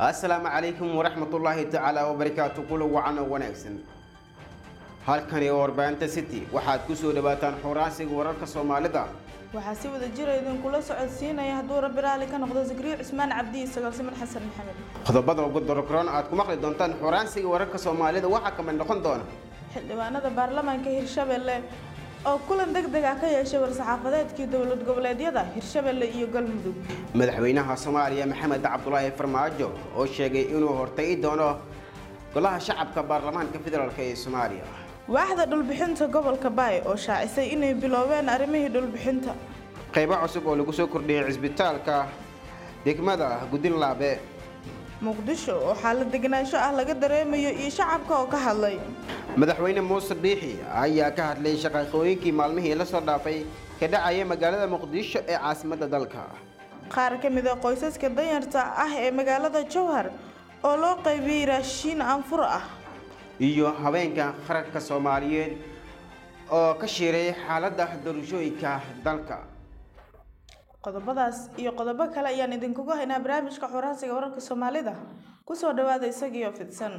assalaamu calaykum waraxmatullaahi tacaala wabarakaatu kula wacan oo wanaagsan halkani oo warbaahinta city waxaad ku soo dhawaataan xuraansiga wararka soomaalida waxaa si wada jira idinkula socodsiinaya hadduu rabbi raalli ka noqdo zakriyo cismaan cabdi iyo sagaalsiman xasan maxamed qodobada ugu dorokroon aad ku maqli doontaan xuraansiga wararka soomaalida waxaa kamid noqon doona xildhibaanada baarlamaanka hirshabelle oo kulan deg deg ah ka yeeshay war-saxaafadeedkii dowlad goboleedyada hirshabelle iyo galmudug madaxweynaha soomaaliya maxamed cabdulaahi farmaajo oo sheegay inuu hortagi doono golaha shacabka baarlamaanka federaalk ee soomaaliya waaxda dhulbixinta gobolka baay oo shaacisay inay biloobeen arrimihii dhulbixinta qaybo cusub oo lagu soo kordhiyey cisbitaalka degmada gudinlaabe muqdisho oo xaalad deganaansho ah laga dareemayo iyo shacabka oo ka hadlay madaxweyne muuse biixi ayaa ka hadlay shaqaaqooyinkii maalmihii la soo dhaafay ka dhacaya magaalada muqdisho ee caasimadda dalka qaar ka mid a qoysaska danyarta ah ee magaalada jowhar oo loo qaybiyey raashiin aanfur ah iyo haweenka qaranka soomaaliyeed oo ka shiiray xaaladda doorashooyinka dalka qodobadaas iyo qodobo kale ayaan idinkugu haynaa barnaamijka xuraansiga wararka soomaalida kusoo dhawaada isagiio fidsan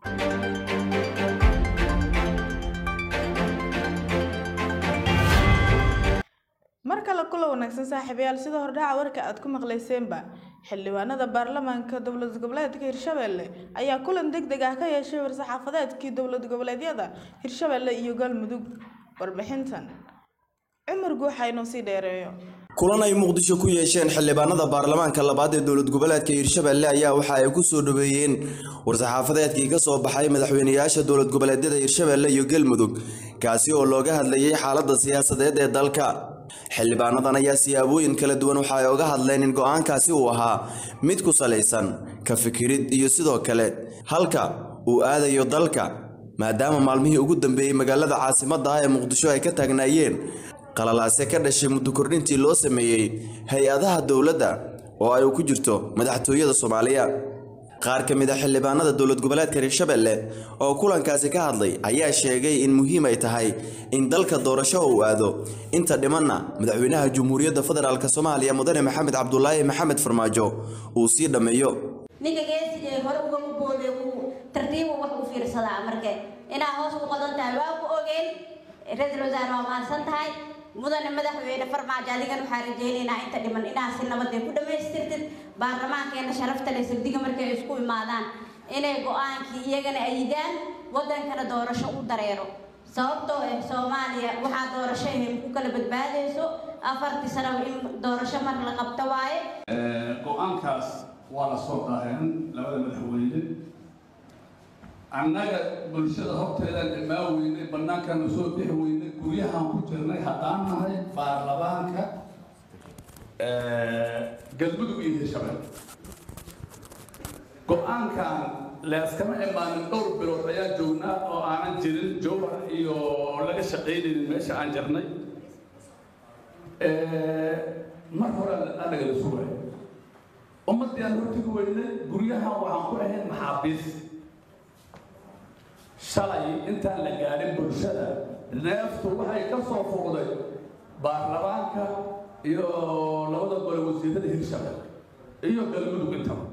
mar kale kula wanaagsan saaxiibayaal sida hordhaca warka aad ku maqlayseenba xildhibaanada baarlamaanka dowlad goboleedka hirshabelle ayaa kulan deg deg ah ka yeeshay war-saxaafadeedkii dowlad goboleedyada hirshabelle iyo galmudug warbixintan cumar guuxa inoo sii dheereeyo kulan ay muqdisho ku yeesheen xildhibaanada baarlamaanka labaad ee dowlad goboleedka hirshabelle ayaa waxa ay ku soo dhaweeyeen war-saxaafadeedkii ka soo baxay madaxweynayaasha dowlad goboleedyada hirshabelle iyo galmudug kaasi oo looga hadlayay xaaladda siyaasadeed ee dalka xildhibaanadan ayaa siyaabooyin kala duwan waxa ay oga hadleen in go-aankaasi uu ahaa mid ku salaysan ka fikirid iyo sidoo kale halka uu aadayo dalka maadaama maalmihii ugu dambeeyey magaalada caasimadda ah ee muqdisho ay ka taagnaayeen qalalaase ka dhashay muddo kordhintii loo sameeyey hay-adaha dowladda oo ay ku jirto madaxtooyada soomaaliya qaar ka mid a xildhibaanada dowlad goboleedka hirshabelle oo kulankaasi ka hadlay ayaa sheegay in muhiim ay tahay in dalka doorasho uu aado inta dhimanna madaxweynaha jamhuuriyadda federaalk soomaaliya mudane maxamed cabdulaahi maxamed farmaajo uu sii dhammeeyo ninka geesigee hore uga boode uu tartiibu wax u fiirsadaa marke inaa hoos ku qodan tahay waa ku ogeen ra-iisul wasaare waa mahadsan tahay mudane madaxweyne farmaajo adigan waxaa rajaynaynaa inta dhiman inaa si nabadee ku dhammaystirtid baarlamaankeena sharafta leh sabdiga markay isku imaadaan inay go-aankii iyagana ayidaan waddankana doorasho u dareero sababtoo ah soomaaliya waxaa doorasho ahayn ku kala badbaadayso afartii sanaba in doorasho mar la qabto waaye go-aankaas waa la soo daaheen labada madaxweyne annaga bulshada horteedaan imaan weynay bannaankana soo bixi weynay guryahaan ku jirnay haddaan nahay baarlamaanka galmudug iyo hirshabelle go-aankan leeskama imaanin dhowr bilood ayaa joognaa oo aanan jirin jowhar iyo laga shaqaynaynin meesha aan jirnay mar hore anagala sugay ummaddii aan hortigi weynay guryahan waxaan ku ahayn maxaabiis shalay intaan la gaadhin bulshada neeftu waxay ka soo fuuqday baarlamaanka iyo labada gole wasiirada hirshabelle iyo galmudug intaba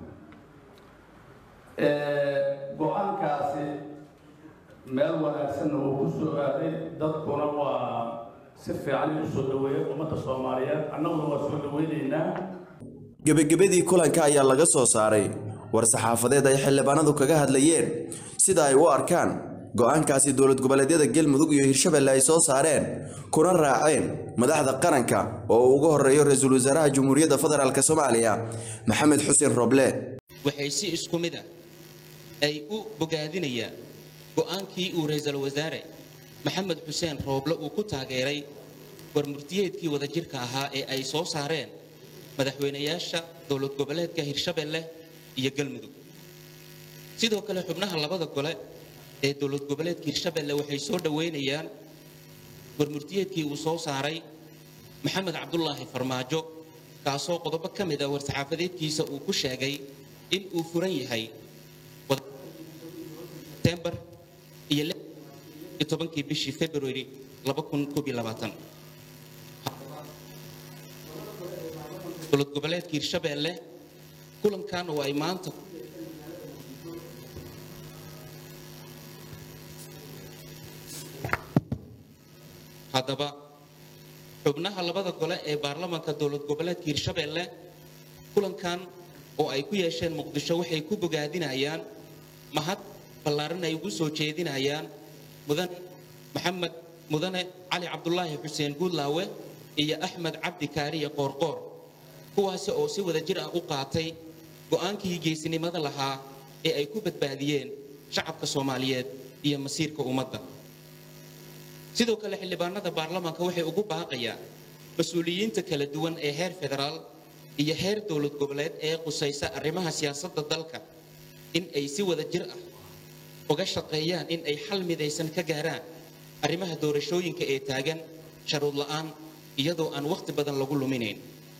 go-aankaasi meel wanaagsanna uu ku soo aaday dadkuna waa si fiican u soo dhaweeyay ummadda soomaaliyeed annaguna waa soo dhaweynaynaa gebagabadii kulanka ayaa laga soo saaray war-saxaafadeed ay xildhibaanadu kaga hadlayeen sida ay u arkaan go-aankaasi dowlad goboleedyada galmudug iyo hirshabelle ay soo saareen kuna raaceen madaxda qaranka oo uu uga horeeyo ra-iisul wasaaraha jamhuuriyadda federaalk soomaaliya maxamed xuseen roble waxay si isku mid ah ay u bogaadinayaan go-aankii uu ra-iisul wasaare maxamed xuseen rooble uu ku taageeray warmurtiyeedkii wadajirka ahaa ee ay soo saareen madaxweynayaasha dowlad goboleedka hirshabelle iyo galmudug sidoo kale xubnaha labada gole ee dowlad goboleedka hirshabelle waxay soo dhoweynayaan warmurtiyeedkii uu soo saaray maxamed cabdulaahi farmaajo kaasoo qodobo ka mid a war-saxaafadeedkiisa uu ku sheegay in uu furan yahay tembar iyo tobankii bishii february dowlad goboleedka hirshabelle kulankan oo ay maanta haddaba xubnaha labada gole ee baarlamaanka dowlad goboleedka hirshabeelle kulankan oo ay ku yeesheen muqdisho waxay ku bogaadinayaan mahad ballaaran ay ugu soo jeedinayaan mudane maxamed mudane cali cabdulaahi xuseen guudlaawe iyo axmed cabdi kaariye qoorqoor kuwaasi oo si wada jir ah u qaatay go'aankii geesinimada lahaa ee ay ku badbaadiyeen shacabka soomaaliyeed iyo masiirka ummadda sidoo kale xildhibaanada baarlamaanka waxay ugu baaqayaan mas-uuliyiinta kala duwan ee heer federaal iyo heer dowlad goboleed ee qusaysa arrimaha siyaasadda dalka in ay si wada jir ah uga shaqeeyaan in ay xal midaysan ka gaaraan arrimaha doorashooyinka ee taagan sharuud la'aan iyadoo aan wakhti badan lagu luminayn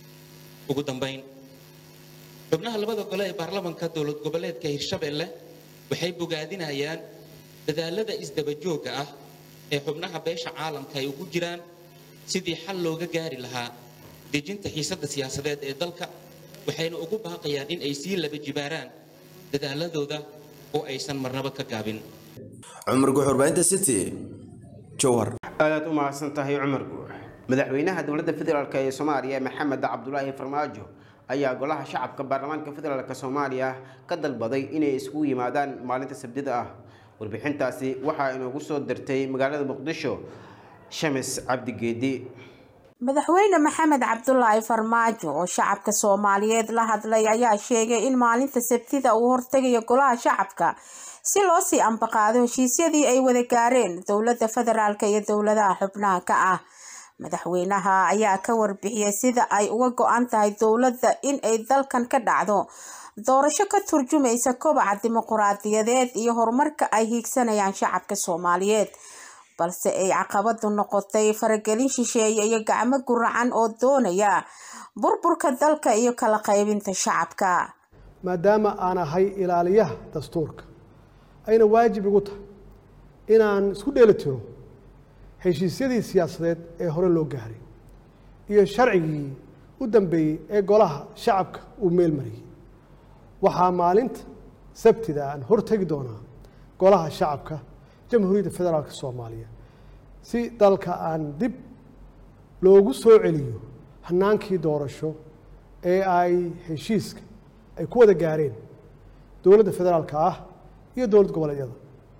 ugu dambayn xubnaha labada gole ee baarlamaanka dowlad goboleedka hirshabeelle waxay bogaadinayaan dadaalada isdabajooga ah ee xubnaha beesha caalamka ay ugu jiraan sidii xal looga gaari lahaa dejinta xiisadda siyaasadeed ee dalka waxayna ugu baaqayaan in ay sii laba jibaaraan dadaaladooda oo aysan marnaba ka gaabin cumar guxurbaynta city jowhar aadaad u mahadsan tahay cumar guux madaxweynaha dowladda federaalk ee soomaaliya maxamed cabdulaahi farmaajo ayaa golaha shacabka baarlamaanka federaalk soomaaliya ka dalbaday inay isugu yimaadaan maalinta sabtida ah warbixintaasi waxaa inoogu soo dirtay magaalada muqdisho shamis cabdigeedi madaxweyne maxamed cabdulaahi farmaajo oo shacabka soomaaliyeed la hadlay ayaa sheegay in maalinta sabtida uu hortegayo golaha shacabka si loo sii ambaqaado heshiisyadii ay wada gaareen dowladda federaalk iyo dowladaha xubnaha ka ah madaxweynaha ayaa ka warbixiyay sida ay uga go-an tahay dowladda in ay dalkan ka dhacdo doorasho ka turjumaysa kobaca dimuquraadiyadeed iyo horumarka ay hiigsanayaan shacabka soomaaliyeed balse ay caqabadu noqotay faragelin shisheeye iyo gacmo guracan oo doonaya burburka dalka iyo kala qaybinta shacabka maadaama aan ahay ilaaliyaha dastuurka ayna waajib igu tahay inaan isku dheeli tiro heshiisyadii siyaasadeed ee hore loo gaaray iyo sharcigii u dambeeyey ee golaha shacabka uu meel mariyey waxaa maalinta sabtida aan hortegi doonaa golaha shacabka jamhuuriyadda federaalka soomaaliya si dalka aan dib loogu soo celiyo hanaankii doorasho ee ay heshiiska ay ku wada gaareen dowladda federaalka ah iyo dowlad goboleedyada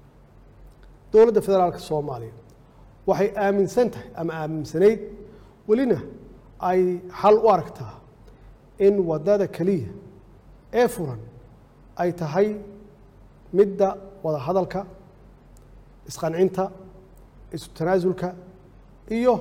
dowladda federaalka soomaaliya waxay aaminsan tahay ama aaminsanayd welina ay xal u aragtaa in waddada keliya ee furan ay tahay midda wada hadalka isqancinta isu tanaasulka iyo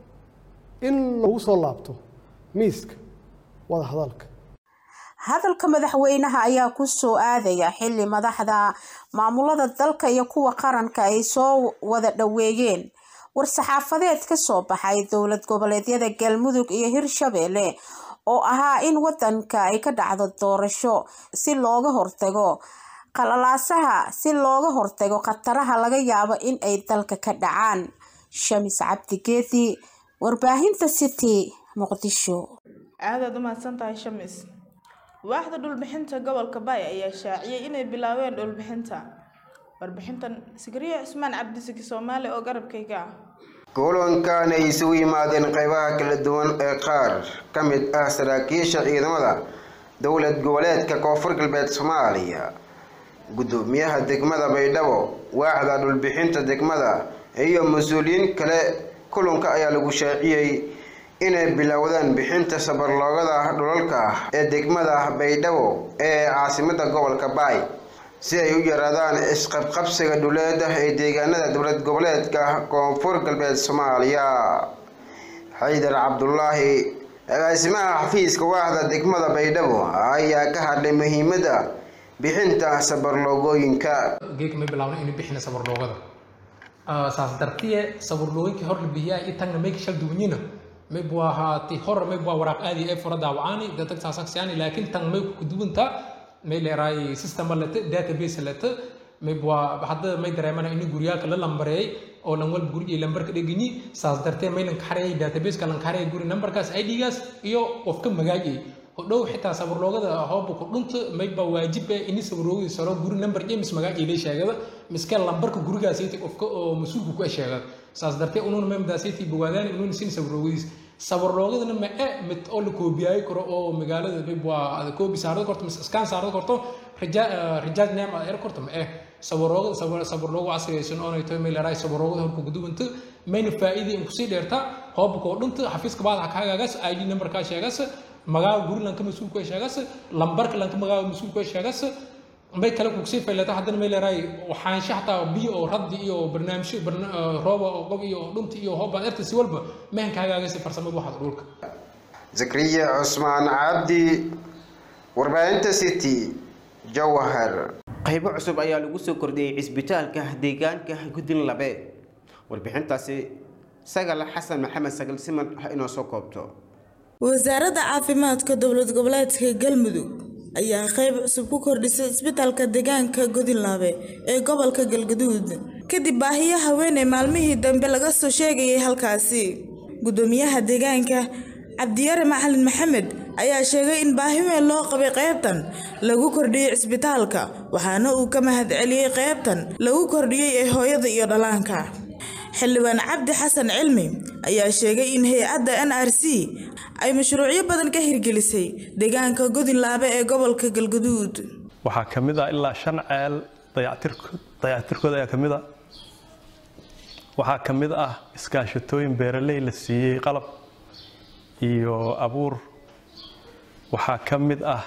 in lagu soo laabto miiska wada hadalka hadalka madaxweynaha ayaa ku soo aadaya xilli madaxda maamulada dalka iyo kuwa qaranka ay soo wada dhoweeyeen war-saxaafadeed ka soo baxay dowlad goboleedyada galmudug iyo hirshabeelle oo ahaa in wadanka ay ka dhacdo doorasho si looga hortago qalalaasaha si looga hortago khataraha laga yaabo in ay dalka ka dhacaan shamis cabdigeedi warbaahinta city muqdisho aadaad u mahadsan tahay shamis waaxda dhulbixinta gobolka baay ayaa shaaciyey inay bilaabeen dhulbixinta warbixintan sigriyo cismaan cabdisiki soomaali oo garabkayga ah kulankan ay isugu yimaadeen qaybaha kala duwan ee qaar ka mid ah saraakiisha ciidamada dowlad goboleedka koonfur galbeed soomaaliya gudoomiyaha degmada baydhabo waaxda dhulbixinta degmada iyo mas-uuliyiin kale kulanka ayaa lagu shaaciyey inay bilowdaan bixinta sabarloogada dhulalka ee degmada baydhabo ee caasimada gobolka baay si ay u yaraadaan isqabqabsiga dhuleeda ee deegaanada dowlad goboleedka koonfur galbeed soomaaliya xaydar cabdulaahi agaasimaha xafiiska waaxda degmada baydhabo ayaa ka hadlay muhiimada bixinta sabarloogooyinka geedka may bilaabna inuu bixina sabarloogada saas dartiye sabarloogooyinkii hor la bixiyaa iyo tagna mayka shal duwanyina may buu ahaati hor may buu waraaq aadi ee fura daawacaani dadka saasaksiyaani laakiin tan may ku duwanta may leeraay system lete database lete may buu hadda may dareemana in guriyaalka la lambareeyay oo lan walba gurigii lambarka dheganyi saas dartee may lan kaxareeyay databaseka lan kaxareeyay guri nambarkaas idgaas iyo qofka magaajay hodhow xitaa sabarloogada hooba ku dhunta mayba waajib ini sabarloogadi saro guri nambar james magaajay lay sheegada miskeen lambarka gurigaasayta qofka oo mas-uulka ku sheegad saas dartee unuuna memdaasayta bogaadaan unuuna sin sabarloogadiis sabarloogadana ma e mid oo la koobiyaayi karo oo magaalada mib waa koobi saarada korto mise iskaan saarada korto rijaaj neem aad er korto ma eh sabarloogada sabarloogu casriyaysan oonay tahay meel eraay sabarloogada horku gudubanta mayna faa'iida in kusii dheerta hoobka oo dhunta xafiiska baadaha kaagaagaas id numberkaa sheegas magaaga guri lanka mas-uulka sheegas lambarka lanka magaaga mas-uulka sheegas may kale kugsii faylata haddana may leeraay waxaansha xataa biyo oo raddi iyo barnaamijyo rooba oo qob iyo dhunta iyo hoobaad erta si walba mehanka hagaagaysa farsamada waxaad dhulka zakariya cusmaan cabdi warbaahinta city jawhar qaybo cusub ayaa lagu soo kordhiyey cisbitaalka deegaanka gudin labe warbixintaasi sagal xasan maxamed sagal siman ha inoo soo koobto wasaaradda caafimaadka dowlad goboleedka galmudug ayaa qayb cusub ku kordhisay isbitaalka deegaanka godinlaabe ee gobolka galgaduud kadib baahiyo haweeney maalmihii dambe laga soo sheegayay halkaasi gudoomiyaha deegaanka cabdiyare macalin maxamed ayaa sheegay in baahi weyn loo qabay qaybtan lagu kordhiyey cisbitaalka waxaana uu ka mahad celiyey qaybtan lagu kordhiyey ee hooyada iyo dhallaanka xildhibaan cabdi xasan cilmi ayaa sheegay in hay-adda n r c ay mashruucyo badan ka hirgelisay deegaanka godinlaabe ee gobolka galgaduud waxaa ka mid ah ilaa shan ceel dayactirkooda ayaa ka mid a waxaa ka mid ah iskaashatooyin beeraley la siiyey qalab iyo abuur waxaa ka mid ah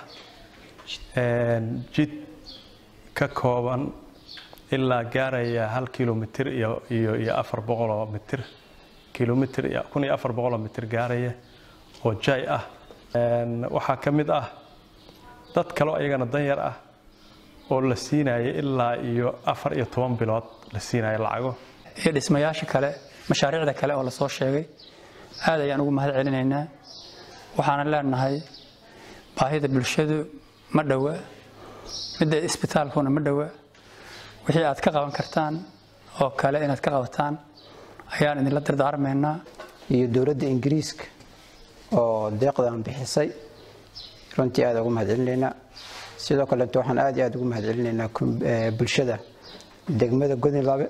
jid ka kooban ilaa gaaraya hal kilomitir iyo iyo iyo afar boqoloo mitir kilomitir iyo kun iyo afar boqoloo mitir gaaraya oo jay ah waxaa ka mid ah dad kaleo ayagana danyar ah oo la siinaya ilaa iyo afar iyo toban bilood la siinaya lacago iyo dhismayaasha kale mashaariicda kale oo lasoo sheegay aad ayaan ugu mahad celinaynaa waxaana leenahay baahida bulshadu ma dhowa midda isbitaalkuna ma dhowa wixii aad ka qaban kartaan oo kale inaad ka qabataan ayaan idinla dardaarmaynaa iyo dowladda ingiriiska oo deeqdan bixisay runtii aad ugu mahad celinaynaa sidoo kaleeto waxaan aad iyo aad ugu mahad celinaynaa bulshada degmada godinlabe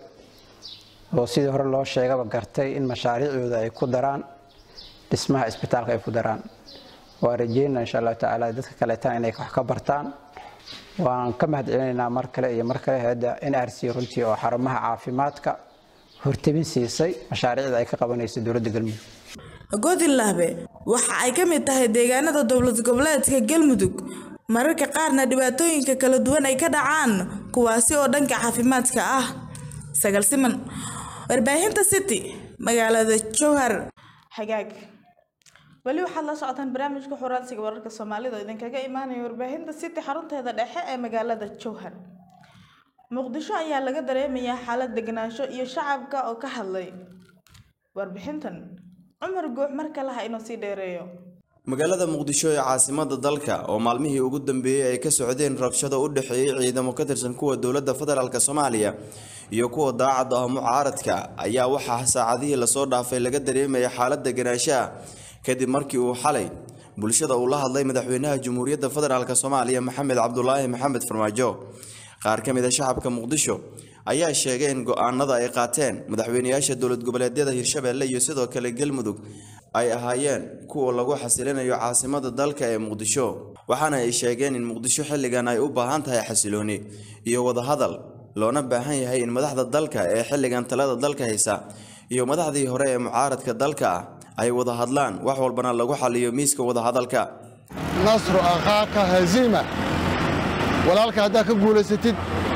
oo sidii hore loo sheegaba gartay in mashaariicdooda ay ku daraan dhismaha isbitaalka ay ku daraan waa rajeynaa insha allahu tacaala dadka kaleetana inay wax ka bartaan waan ka mahad celinaynaa mar kale iyo mar kale hay-adda n r c runtii oo xarumaha caafimaadka hortabin siisay mashaariicda ay ka qabanayso dowladda galmudug godinlaabe waxa ay ka mid tahay deegaanada dowlad goboleedka galmudug mararka qaarna dhibaatooyinka kala duwan ay ka dhacaan kuwaasi oo dhanka caafimaadka ah sagal siman warbaahinta city magaalada jowhar xagaag weli waxaad la socotaan barnaamijka xuraansiga wararka soomaalida oo idinkaga imaanaya warbaahinta city xarunteeda dhexe ee magaalada jowhar muqdisho ayaa laga dareemayaa xaalad deganaansho iyo shacabka oo ka hadlay warbixintan cumar guux mar kale ha inoo sii dheereeyo magaalada muqdisho ee caasimada dalka oo maalmihii ugu dambeeyey ay ka socdeen rabshado u dhexeeyey ciidamo ka tirsan kuwa dowladda federaalk soomaaliya iyo kuwa daacadda ah mucaaradka ayaa waxaa saacadihii lasoo dhaafay laga dareemaya xaalad deganaanshaha kadib markii uu xalay bulshada uu la hadlay madaxweynaha jamhuuriyadda federaalk soomaaliya maxamed cabdulaahi maxamed farmaajo qaar ka mid a shacabka muqdisho ayaa sheegay in go-aanada ay qaateen madaxweynayaasha dowlad goboleedyada hirshabelle iyo sidoo kale galmudug ay ahaayeen kuwa lagu xasilinayo caasimada dalka ee muqdisho waxaana ay sheegeen in muqdisho xilligan ay u baahan tahay xasilooni iyo wadahadal loona baahan yahay in madaxda dalka ee xilligan talada dalka haysa iyo madaxdii hore ee mucaaradka dalka ah ay wada hadlaan wax walbana lagu xaliyo miiska wadahadalka nasru akhaaka haziima walaalka haddaad ka guulaysatid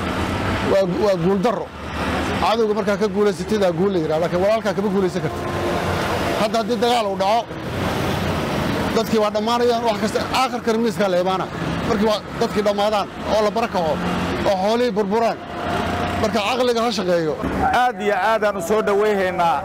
waa guuldarro cadowga markaa ka guulaysatid aa guul la yidhaha laakiin walaalkaa kama guulaysan karta hadda haddii dagaal uu dhaco dadkii waa dhammaanayaan wax kasta aakhirkan miiskaa la imaana markii waa dadkii dhammaadaan oo la barakaco oo xoolihii burburaan marka caqliga ha shaqeeyo aad iyo aadaan u soo dhowayhaynaa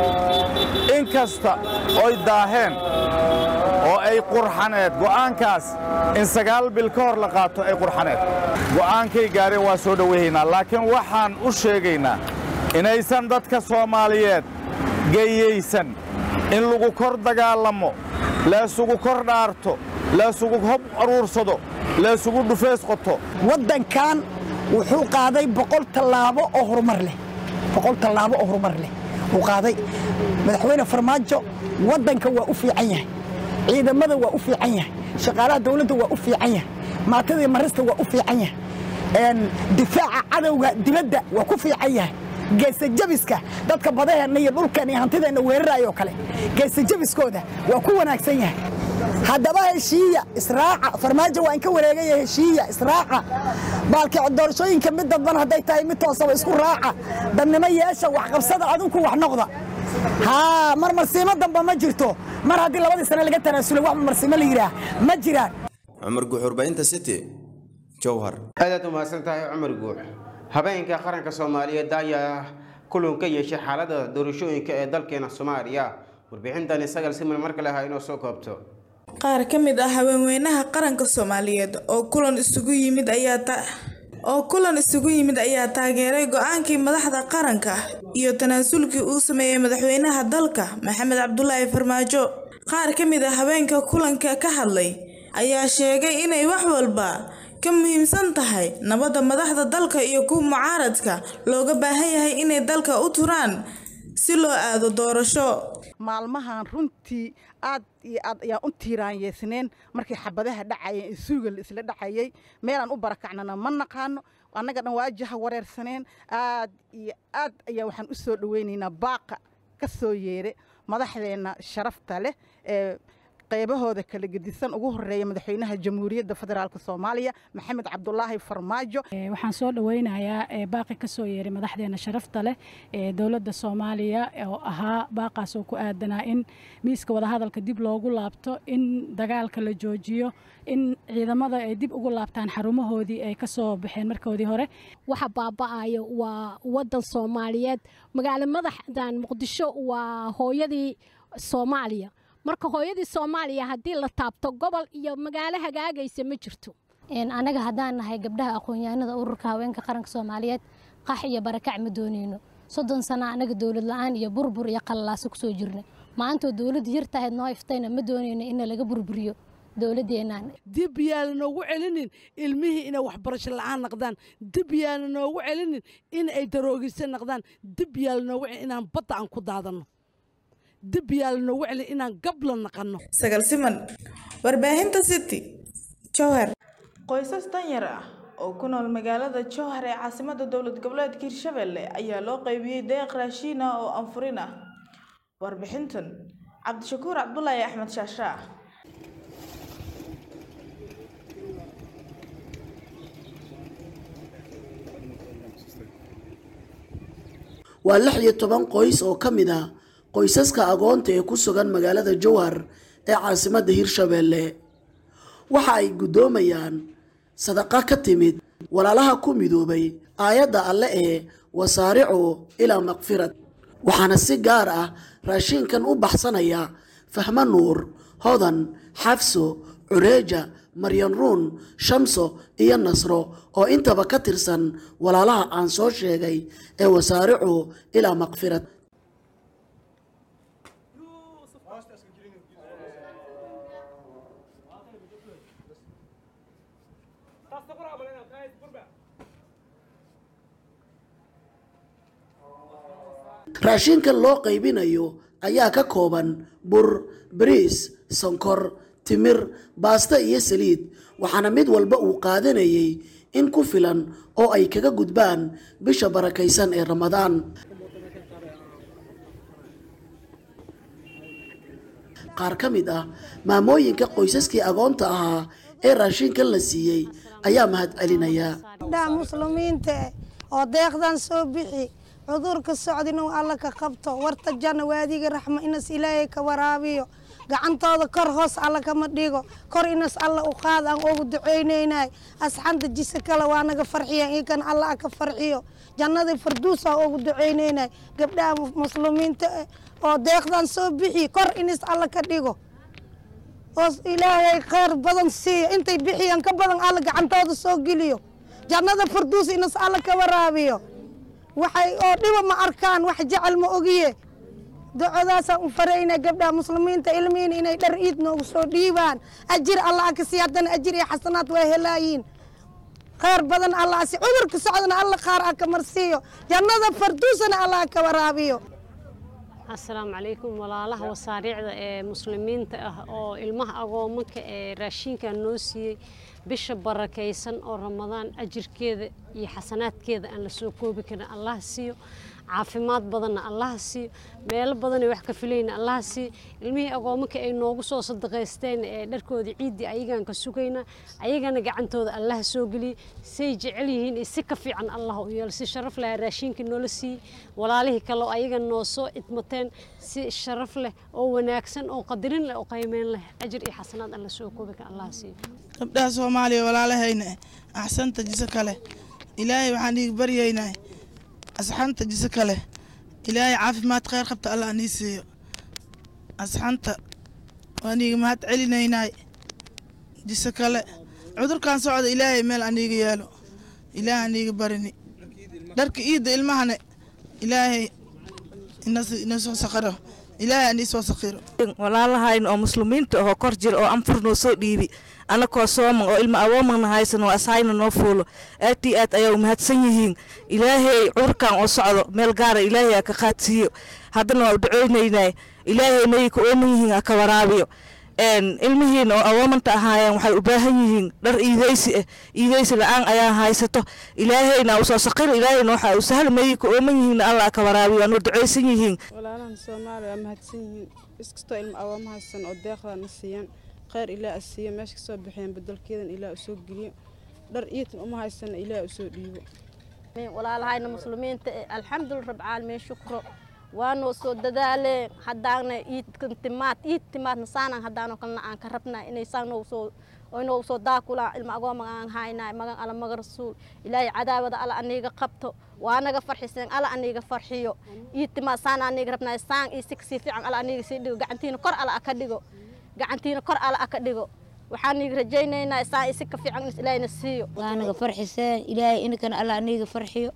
in kasta oy daaheen oo ay qurxaneed go'aankaas in sagaal bil ka hor la qaato ay qurxaneed go'aankay gaareen waa soo dhowayhaynaa laakiin waxaan u sheegaynaa inaysan dadka soomaaliyeed geyaysan in lagu kor dagaalamo leesugu kor dhaarto leesugu hob aruursado leesugu dhufeys qoto waddankan wuxuu qaaday boqol tallaabo oo horumar leh boqol tallaabo oo horumar leh uu qaaday madaxweyne farmaajo waddanka waa u fiican yahay ciidamada waa u fiican yahay shaqaalaha dowladda waa u fiican yahay maatada iyo marista waa u fiican yahay difaaca cadowga dibadda waa ku fiican yahay geesa jabiska dadka badaheenna iyo dhulkeen iyo hantideenna weerarayoo kale geesa jabiskooda waa ku wanaagsan yahay haddaba heshiiya israaca farmaajo waa in ka wareegaya heshiiya israaca baalki doorashooyinka mid dadban hadday tahay mid toosaba isku raaca dadnimo yeesha waxqabsada adinku wax noqda haa mar marsiimo damba ma jirto mar haddii labadii sane laga tanaasulay wax marsiimo la yidhaah ma jiraan cumar guuxurbaynta city jowhar aadaad u mahadsan tahay cumar guux habeenka qaranka soomaaliyeed ayaa kulan ka yeeshay xaalada doorashooyinka ee dalkeena soomaaliya warbixintani sagal siman mar kale ha inoo soo koobto qaar ka mid ah haweenweynaha qaranka soomaaliyeed oo kulan isugu yimid ayaa oo kulan isugu yimid ayaa taageeray go-aankii madaxda qaranka iyo tanaasulkii uu sameeyey madaxweynaha dalka maxamed cabdulaahi farmaajo qaar ka mid ah haweenka kulanka ka hadlay ayaa sheegay inay wax walba ka muhiimsan tahay nabadda madaxda dalka iyo kuwa mucaaradka looga baahan yahay inay dalka u turaan si loo aado doorasho maalmahan runtii aad iyo aad ayaan u tiiraanyeysneen markii xabadaha dhacayeen isuuga la isla dhacayay meelaan u barakacnana ma naqaano annaga dhan waajaha wareersaneen aad iyo aad ayaa waxaan u soo dhoweynaynaa baaqa ka soo yeere madaxdeenna sharafta leh ee qaybahooda kala gedisan ugu horeeya madaxweynaha jamhuuriyadda federaalk soomaaliya maxamed cabdulaahi farmaajo waxaan soo dhoweynayaa baaqi ka soo yeeray madaxdeena sharafta leh ee dowladda soomaaliya oo ahaa baaqaas oo ku aadanaa in miiska wadahadalka dib loogu laabto in dagaalka la joojiyo in ciidamada ay dib ugu laabtaan xarumahoodii ay kasoo baxeen markoodii hore waxa baaba'ayo waa wadan soomaaliyeed magaalo madaxdan muqdisho waa hooyadii soomaaliya marka hooyadii soomaaliya haddii la taabto gobol iyo magaalo hagaagaysa ma jirto anaga haddaan nahay gabdhaha aqoon-yahanada ururka haweenka qaranka soomaaliyeed qax iyo barakac ma dooneyno soddon sana anaga dowlad la-aan iyo burbur iyo qalalaasa kusoo jirna maantoo dowladdu yar tahayd noo iftayna ma dooneyno in laga burburiyo dowladeenaan dib yaana noogu celinin ilmihii inay waxbarasho la-aan naqdaan dib yaana noogu celinin in ay daroogisa naqdaan dib yaala noogu celin inaan badda aan ku daadanno dib yaala noogu celin inaan gabla naqanno sagal siman warbaahinta city jowhar qoysas danyar ah oo ku nool magaalada jowhar ee caasimada dowlad goboleedka hirshabelle ayaa loo qaybiyey deeq raashiin ah oo anfurin ah warbixintan cabdishakuur cabdulaahi axmed shaashaa waa lix iyo toban qoys oo ka mid ah qoysaska agoonta ee ku sugan magaalada jowhar ee caasimadda hirshabeelle waxa ay guddoomayaan sadaqa ka timid walaalaha ku midoobay aayadda alle ee wasaaricu ilaa makfirad waxaana si gaar ah raashiinkan u baxsanaya fahmo nuur hodan xafso cureeja maryan ruun shamso iyo nasro oo intaba ka tirsan walaalaha aan soo sheegay ee wasaaricu ilaa makfirad raashinkan loo qaybinayo ayaa ka kooban bur bariis sonkor timir baasto iyo saliid waxaana mid walba uu qaadanayay in ku filan oo ay kaga gudbaan bisha barakaysan ee ramadaan qaar ka mid ah maamooyinka qoysaskii agoonta ahaa ee raashinkan la siiyey ayaa mahad celinaya gabdhaha muslimiinta oo deeqdan soo bixi cudurka socdin uu alla ka qabto warta janna waadiga raxmo inas ilaahay ka waraabiyo gacantooda kor hoos alla kama dhigo kor inas alla u qaad aan ugu ducaynaynay asxanta jisa kale waa naga farxiyan ikan alla ka farxiyo jannadii farduus aan ugu ducaynaynay gabdhaha muslimiinta oo deeqdan soo bixi kor inas alla ka dhigo oo ilaahay khayr badan siiyo intay bixiyaan ka badan alla gacantooda soo geliyo jannada farduus inas alla ka waraabiyo waxay oo dhiba ma arkaan wax jecel ma ogiye ducadaasaan u faraynaa gabdhaha muslimiinta ilmihiin inay dhar iid noogu soo dhiibaan ajir allah ka sii haddana ajir iyo xasanaad waa helaayiin khayr badan allah si cudurka socdana alla qaar a ka marsiiyo jannada farduusana allah ka waraabiyo asalaamu calaykum walaalaha wasaariicda ee muslimiinta ah oo ilmaha agoomanka ee raashinka noo siiyey bisha barakaysan oo ramadaan ajirkeeda iyo xasanaadkeeda aan la soo koobi karin allah siiyo caafimaad badanna allah siiyo meelo badanay wax ka filayna allah siiyo ilmihii agoomanka ay noogu soo sadaqaysteen ee dharkoodii ciiddii ayagaan ka sugayna ayagana gacantooda allah soo geliyey say jecel yihiin iyo si ka fiican allah u yeelo si sharaf leh raashinkii noola siiyey walaalihii kale oo ayaga noo soo idmateen si sharaf leh oo wanaagsan oo qadarin leh oo qaymeyn leh ajir iyo xasanaad aan la soo koobi karin allah siiyo gabdhaha soomaaliya walaalahayna axsanta jise kale ilaahay waxaan iiga baryaynaa asxanta jise kale ilaahay caafimaad kheyr qabta allah nii siiyo asxanta waan iiga mahad celinaynay jise kale cudurkan socda ilaahay meel aniiga yeelo ilaahay aniiga barini dharka iidda ilmahane ilaahay ina soo saqiro ilaahay anii soo saqiro walaalahayn oo muslimiinta ahoo kor jira oo anfur noo soo dhiibi anakoo sooman oo ilma awoomana haysan oo asayna noo fuulo aad iyo aad ayaa umahadsan yihiin ilaahay cudurkan oo socdo meel gaara ilaahay aa ka qaadsiiyo haddana waa u duceynaynaa ilaahay inay ka ooman yihiin aa ka waraabiyo ilmihiin oo awoomanta ahaayeen waxay u baahan yihiin dhar iideysi ah iideysi la-aan ayaa haysato ilaahayna usoo saqiro ilaahayna waxa u sahal mayay ka ooman yihiin allah ka waraabiyo waanu duceysan yihiin walaalahan soomaaliya waa mahadsan yihiin iskastoo ilmo awooma haysan oo deeqdana siiyaan kheyr ilaah a siiyo meesha kasoo baxeen bedelkeedan ilaah usoo geliyo dhar iitan uma haysana ilaah usoo dhiibo walaalahayna muslimiinta alxamdulillah rabcaalamiin shukro waanoo soo dadaaleen haddaana iidkan timaad iid timaadna saanan haddaanoo kalena aan ka rabnaa inay saanoo soo inoo soo daakulaan ilma agooma aan haynaa magan ala maga rasuul ilaahay cadaawada ala aniga qabto waanaga farxiseen ala aniga farxiyo iid timaad saan aniga rabnaa saan iyo si kasii fiican ala aniga sii dhigo gacantiina kor ala aka dhigo gacantiina kor ala aka dhigo waxaan iga rajaynaynaa saan iyo si ka fiican in ilaahayna siiyo waanaga farxiseen ilaahay inkana ala aniga farxiyo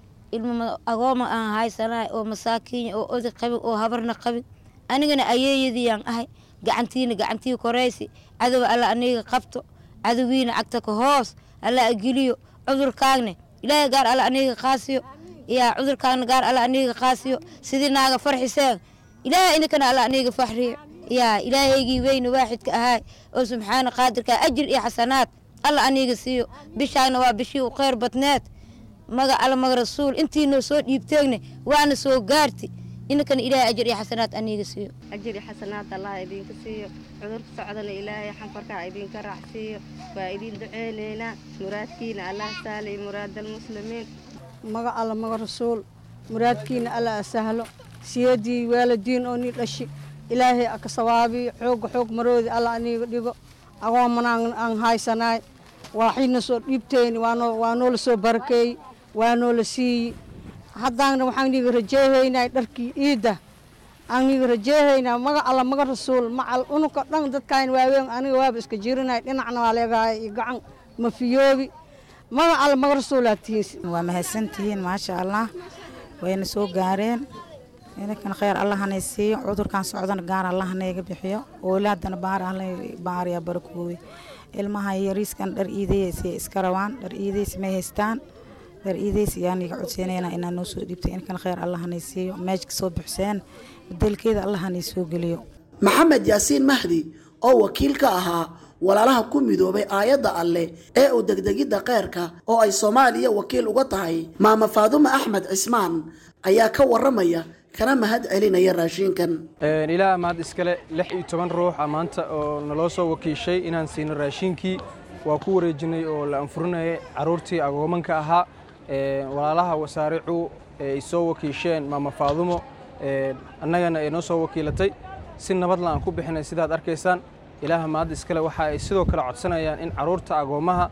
ilmo agooma aan haysanahay oo masaakiin oo oday qabin oo habarna qabin anigana ayeeyadiyaan ahay gacantiina gacantii koraysi cadowa alla aniga qabto cadowiina cagta ka hoos alla ageliyo cudurkaagne ilaahay gaar alla aniga qaasiyo yaa cudurkaagna gaar alla aniga qaasiyo sidii naaga farxiseen ilaahay inkana alla aniga faxriyo yaa ilaahaygii weyne waaxidka ahaay oo subxaana qaadirka ajir iyo xasanaad alla aniga siiyo bishaagna waa bishii u kheyr badneed maga alla maga rasuul intiinoo soo dhiibteegne waana soo gaarti inankana ilaahay ajir iyo xasanaad aniga siiyo ajir iyo xasanaad allah idinka siiyo cudurka socdana ilaahay xanfarkaa idinka raacsiiyo waa idin duceynaynaa muraadkiina allah sahlay muraadalmuslimiin maga alla maga rasuul muraadkiina alla sahlo siyadii waalidiin oo nii dhashi ilaahay aka sawaabiyo xooga xoog maroodi alla aniga dhigo agoomanaan aan haysanaay waaxiina soo dhiibteyni waa noola soo barakeeyey waa noola siiyi haddaana waxaan niga rajeehaynaa dharkii iidda aan niga rajeehaynaa maga alla maga rasuul macal unuka dhan dadkaan waaweyn aniga waaba iska jirinay dhinacna waa leegahay iyo gacan mafiyoobi maga alla maga rasuulaa tihiin waa mahadsantihiin maasha allah wayna soo gaareen inankan kheyr allahanay siiyo cudurkan socdana gaar allahanayga bixiyo oolaadana baar baariya barakooy ilmaha yariiskan dhar iidaysi iska rabaan dhar iidaysi may haystaan dhar iidaysi yaan iga codseynayna inaa noo soo dhiibtay inkan kheyr allahanay siiyo meeshka soo buxseen bedelkeeda allahanay soo geliyo maxamed yaasiin mahdi oo wakiil ka ahaa walaalaha ku midoobay aayadda alleh ee u degdegidda kheyrka oo ay soomaaliya wakiil uga tahay maama faadumo axmed cismaan ayaa ka waramaya kana mahad celinaya raashinkan ilaa mahad iskale lix iyo toban ruux a maanta oo naloo soo wakiishay inaan siino raashinkii waa ku wareejinay oo la anfurinayay caruurtii agoomanka ahaa walaalaha wasaaricu ay soo wakiisheen maama faadumo annagana ay noo soo wakiilatay si nabadla aan ku bixinay sidaad arkaysaan ilaaha mahad iskale waxa ay sidoo kale codsanayaan in caruurta agoomaha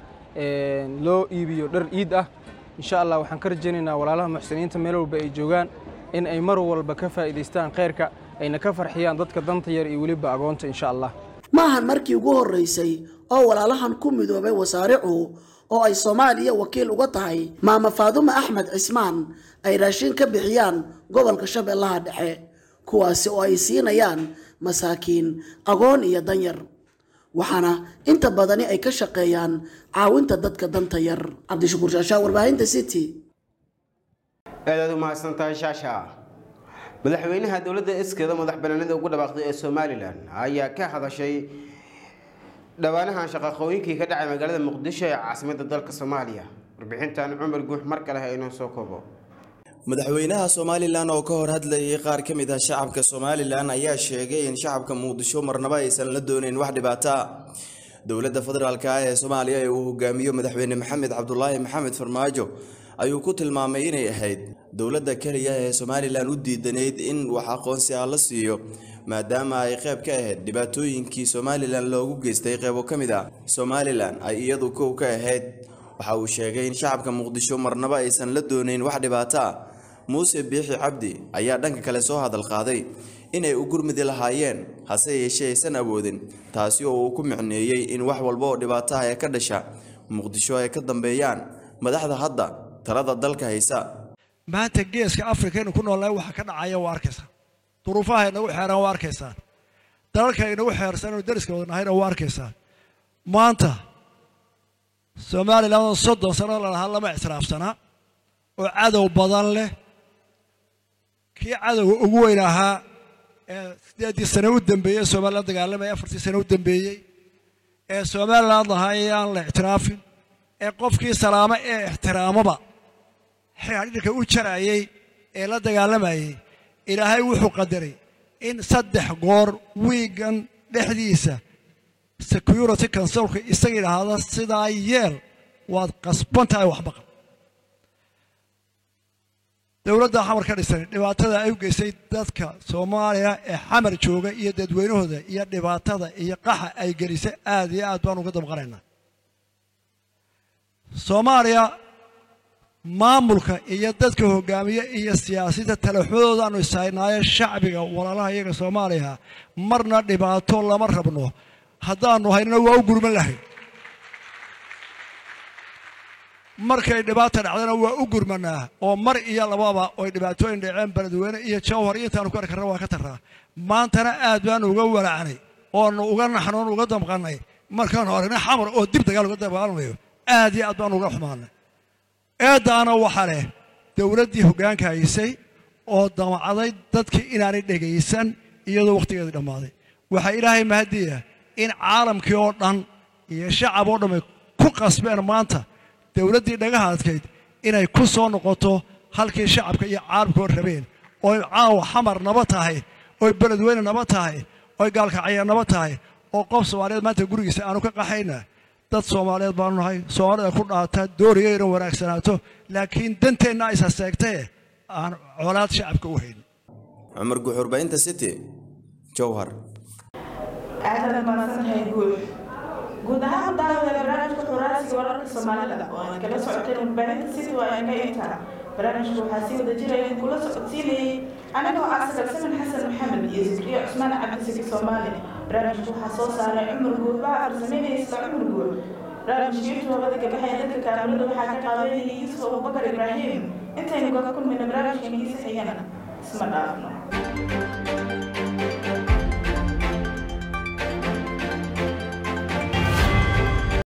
loo iibiyo dhar iid ah insha allah waxaan ka rajaynaynaa walaalaha muxsiniinta meel walba ay joogaan in ay mar walba ka faa'iidaystaan khayrka ayna ka farxiyaan dadka danta yar iyo weliba agoonta insha allah maahan markii ugu horreysay oo walaalahan ku midoobay wasaaricu oo ay soomaaliya wakiil uga tahay maama faadumo axmed cismaan ay raashin ka bixiyaan gobolka shabeellaha dhexe kuwaasi oo ay siinayaan masaakiin agoon iyo danyar waxaana inta badani ay ka shaqeeyaan caawinta dadka danta yar cabdishakuur shaashaa warbaahinta city aadaad u mahadsantahay shaasha madaxweynaha dowladda iskeeda madax banaanida ugu dhawaaqday ee somalilan ayaa ka hadashay dhawaanahan shaqaqooyinkii ka dhacay magaalada muqdisho ee caasimadda dalka soomaaliya warbixintan cumar guux mar kale ha inoo soo koobo madaxweynaha somalilan oo ka hor hadlayay qaar ka mid ah shacabka somalilan ayaa sheegay in shacabka muqdisho marnaba aysan la doonayn wax dhibaato ah dowladda federaalk ah ee soomaaliya ee uu hogaamiyo madaxweyne maxamed cabdulaahi maxamed farmaajo ayuu ku tilmaamay inay ahayd dowladda keliya ee somalilan u diidanayd in wax aqoonsi ah la siiyo maadaama ay qayb ka ahayd dhibaatooyinkii somalilan loogu geystay qaybo ka mid ah somalilan ay iyadu kow ka ahayd waxa uu sheegay in shacabka muqdisho marnaba aysan la doonayn wax dhibaato ah muuse biixi cabdi ayaa dhanka kale soo hadal qaaday inay u gurmidi lahaayeen hase yeeshee aysan awoodin taasi oo uu ku micneeyey in wax walba oo dhibaato ah ee ka dhasha muqdisho ay ka dambeeyaan madaxda hadda talada dalka haysa maanta geeska afrika inu ku noolnahay waxa ka dhacaya waa arkaysaa duruufaha inagu xeeran waa arkaysaa dalalka inagu xeersan inu dariska wada nahayna waa arkaysaa maanta somalilan oo soddon sano lalahaa lama ictiraafsanaa oo cadow badan leh kii cadowga ugu weyn ahaa ee sideeddii sano u dambeeyey somalilan dagaalamaya afartii sano u dambeeyey ee somaliland lahaa ee aan la ictiraafin ee qofkii salaamo ee ixtiraamaba xidhiidhka u jarayay ee la dagaalamayay ilaahay wuxuu qadaray in saddex goor wiigan dhexdiisa security councilka isaga idhaahda sidaa yeel waad qasban tahay waxbaqa dowladda xamar ka dhisan dhibaatada ay u geysay dadka soomaaliya ee xamar jooga iyo dadweynahooda iyo dhibaatada iyo qaxa ay gelisay aad iyo aad baan uga damqanaynaa soomaaliya maamulka iyo dadka hogaamiye iyo siyaasadda talaxmadooda aanu ishaynaayo shacbiga walaalaha iyaga soomaaliya marna dhibaato lama rabno haddaanu haynana waa u gurman lahayn markay dhibaata dhacdana waa u gurmanaa oo mar iyo lababa oy dhibaatooyin dhaceen beledweyne iyo jawhar iyo intaanu ku arki karna waa ka tarraa maantana aad baanu uga walacnay oonu uga naxnoon uga damqannay markaanu aragnay xamar oo dib dagaal uga dagaalamayo aad iyo aad baanu uga xumaanay eeddaana waxaa leh dowladdii hoggaanka haysay oo damacday dadkii inaanay dhegaysan iyadoo wakhtigeedii dhammaaday waxaa ilaahay mahadiya in caalamkii oo dhan iyo shacab oo dhamay ku qasbeen maanta dowladdii dhagaha adkayd inay ku soo noqoto halkii shacabka iyo caalamkoo rabeen oy caawa xamar naba tahay oy beledweyne naba tahay oy gaalkacya naba tahay oo qof soomaaliyeed maanta gurigiisa aanu ka qaxayna dad soomaaliyeed baanu nahay soomaalida ku dhaata dooriga inay wanaagsanaato laakiin danteenna ay saseegtee aan colaad shacabka u hayn cumar guxurbaynta city jowhar aadaad mahadsantahay guud guud ahaan daawada barnaamijka xuraasiga wararka soomaalida oo aan kala socoteen warbaahinta city waa inka inta barnaamijka waxaa sii wada jiraya kula socodsiinayay anigoo ah sagalsamin xasan maxamed iyo zikriyo cusmaan cabdisiki soomaali barnaamijka waxaa soo saaray cumar guud baa farsameynaya isla cumar guud barnaamijka youtube hawada ka baxaya dadka kaamirada waxaa ka qaabeynaya yuusuf abubakar ibraahim intaynu kaga kulmayna barnaamijka ingiisa xigana isma dhaafno